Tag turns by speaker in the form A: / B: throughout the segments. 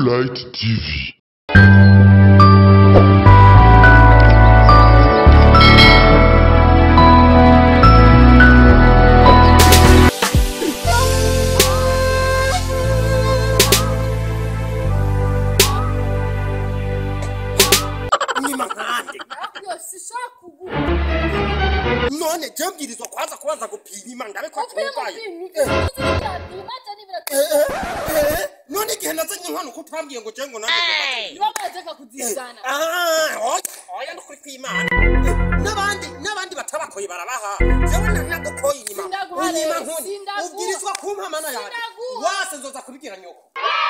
A: Light TV.
B: nyima nkande
C: sishobora kugura
B: none je mbwirizwa kwanza kubanza gupima ndabe ko
C: upima
B: atunganye
C: upima ibibazo n'ibiratu
B: Eh, eh, none igihe nazanye inkwano ko utambwiye ngo je ngo nanjye
C: niba mwajyaga kuzizana
B: Ah, oya oya ndukuri kw'imana n'abandi n'abandi batabakoye barabaha jewe nanagukoye inyuma
C: Sindaguha
B: unyima
C: rero,
B: nkuni
C: sindaguha.
B: ubwirizwa kumpa mana yanjye
C: Sindaguha.
B: wase nzoza kubibwira nyoko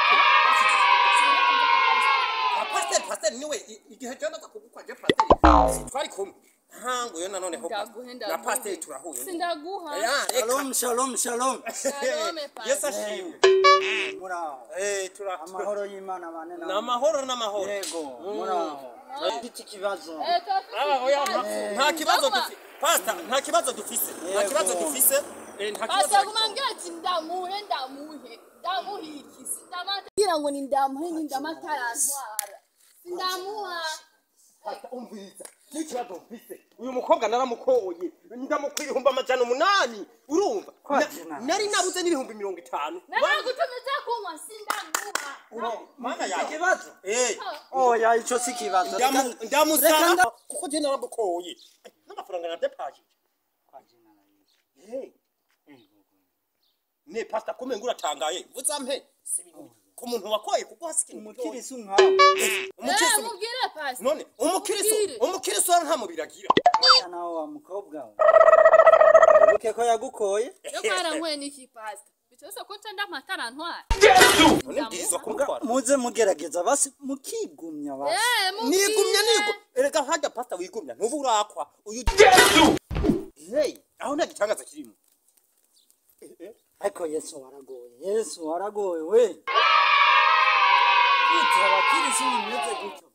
B: Ah, pasiteri pasiteri niwe i- igihe jewe naza kugukwa je pasiteri twari kumwe ntango yo nanoneho
C: Ndaguhe,
B: na
C: ndaguhe.
B: pasiteri turahuye
C: sindaguha
B: Ya, reka.
D: Shalom, shalom, shalom.
C: Shalom, Pastor.
B: yesu ashimwe
D: Muraho.
B: Eh, tura-
D: Amahoro y'Imana bane
B: ni amahoro n'amahoro
D: Yego, muraho. Iki kibazo.
C: Eh,
B: Ah, oya, nta-
C: turafite-
B: nta kibazo
C: Ndaguma.
B: dufise pasita nta kibazo dufise nta
D: Yego.
B: kibazo dufise eh, nta
C: Pastor
B: kibazo
C: kumambwira ati ndamuhe ndamuhe ndamuhe iki sindamatira ngo ni ndamuhe ni ndamatarantwara sindamuha
B: Pastor, umviriza n'ikibazo mfise uyu mukobwa naramukoye ndamukwa ibihumbi amajana umunani urumva
D: Kwa
B: Na-
D: jina.
B: nari nabuze n'ibihumbi mirongo itanu
C: naragutumiza kunywa sindamuha
B: mana
D: Iki
B: yawe
D: kibazo?
B: Eh,
D: Oya, ico si kibazo.
B: ndamu-
D: Reka- reka
B: ndamusaba
D: nda-
B: kuko je naramukoye n'amafaranga navyapashije ne pasita kumbe ngo uratangaye uzampe si ibintu ku muntu wakoye kuko hasi ikintu gitoya.
D: Umukirisi nkawe.
B: umukirisi
C: Eh, mubwire Pastor
B: none umukiriso
C: Mubwire.
B: umukiriso wari nta mubiri agira
D: Asa nawe wa mukobwa we. Wibuke ko yagukoye.
C: yo kwaranyweye n'iki Pastor bitose ko nca ndamatarantwara
B: none mbwirizwa kumutwara
D: Muze mugerageza basi mukigumya basi.
C: Eh,
B: nigumya
C: mubwire.
B: nigu erega hajya pasita wigumya ntuba urakwa uyu hey aho nta gitangaza kirimo
D: Ariko Yesu waragoye. Yesu waragoye we. Gute abakirisi bimeze gutyo?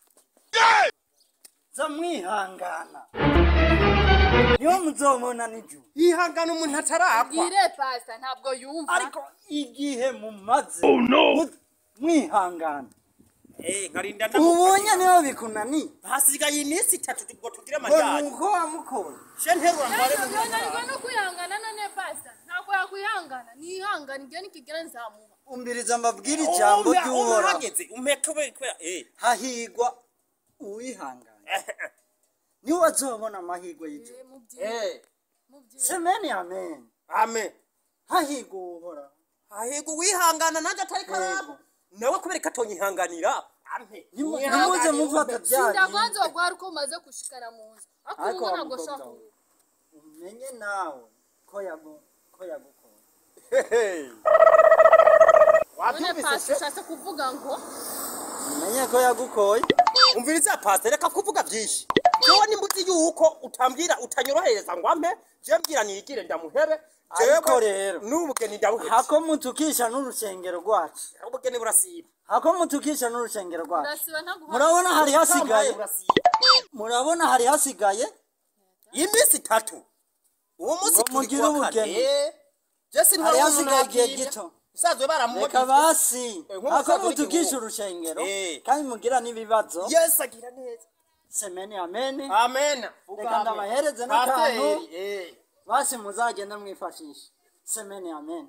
D: Za mwihangana. Niyo muzobona n'ijuru.
B: yihangana umuntu atarakwa
C: Mubwire Pastor ntabwo yumva
D: ariko igihe mumaze mu- mwihangana
B: eh nkarinda
D: ubonye niyo bikunaniye
B: hasigaye iminsi itatu ngo tugire
D: ngo
B: amajyanye
D: nuko wamukoye
B: she nterura mbare mu
C: ntabwo no kwihangana none Pastor ntabwo yakwihangana nihangana ibyo nikigera nzamuha
D: umbiriza mbabwire ijambo ry'uhoraho
B: uhageze umeka we kubera eh
D: hahigwa uwihangana niwe azobona amahirwe y'ijuru
C: Eh, mubwire
B: eh
C: mubwire
D: semeni amen
B: amen
D: hahigwa uhoraho
B: ahego wihangana nanjye atari karabo nawe kubera ko atonyihanganira ampe
D: Nimu-
B: Wihangane,
D: nimuze mufata
B: umpe.
D: bya
C: sindakwanza
D: bindi
C: wagwara uko umaze gushikana mu nzu ariko
D: ariko
C: ubu
D: wa
C: ntabwo
D: mukobwa
C: shaka
D: we umenye nawe ko yagu ko yagukoye
B: Hey.
C: none
B: wabyumvise
C: Pastor
B: se
C: ushatse kuvuga ngo
D: umenye ko yagukoye
B: umviriza pastor reka kuvuga byinshi jewe nimbuzi yuko utambwira utanyorohereza ngo ampe je mbwira nigire ndamuhebe
D: Ariko rero,
B: n'ubugeni ndabuhebe
D: hako mutukisha n'urusengero rwacu
B: ubugeni burasiba
D: hako mutukisha n'urusengero rwacu
C: urasiba ntaguha
D: murabona hari
B: Utambaye
D: hasigaye
B: burasiba
D: murabona hari hasigaye
B: iminsi itatu uwo munsi
D: Ngo
B: turi
D: mugire
B: kuwa
D: ubugeni.
B: kane jesi
D: hari hasigaye igihe gito
B: usanzwe
D: reka
B: baramugize
D: basi
B: Eh, nk'ubu
D: hako
B: usanzwe uri
D: mutukisha
B: igihugu.
D: urushengero
B: Eh.
D: kandi mugira n'ibibazo
B: yesu agira neza
D: semeni ameni
B: amen
D: Reka ndabahereze n'akantu. basi muzagenda mwifashisha semeni ameni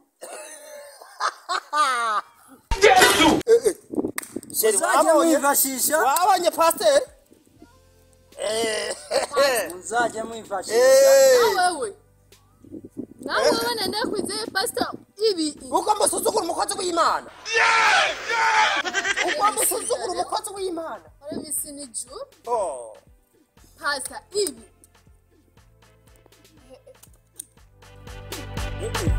D: muzajye mwifashisha
B: wabonye pasiteri
D: muzajye mwifashisha
C: nawewe nawe wewe nende kwizeye Pastor ibi
B: uko musuzugura umukozi w'imana uko musuzugura umukozi w'imana
C: ore misi ni juru
B: Oh.
C: Pastor ibi
B: Eh, eh.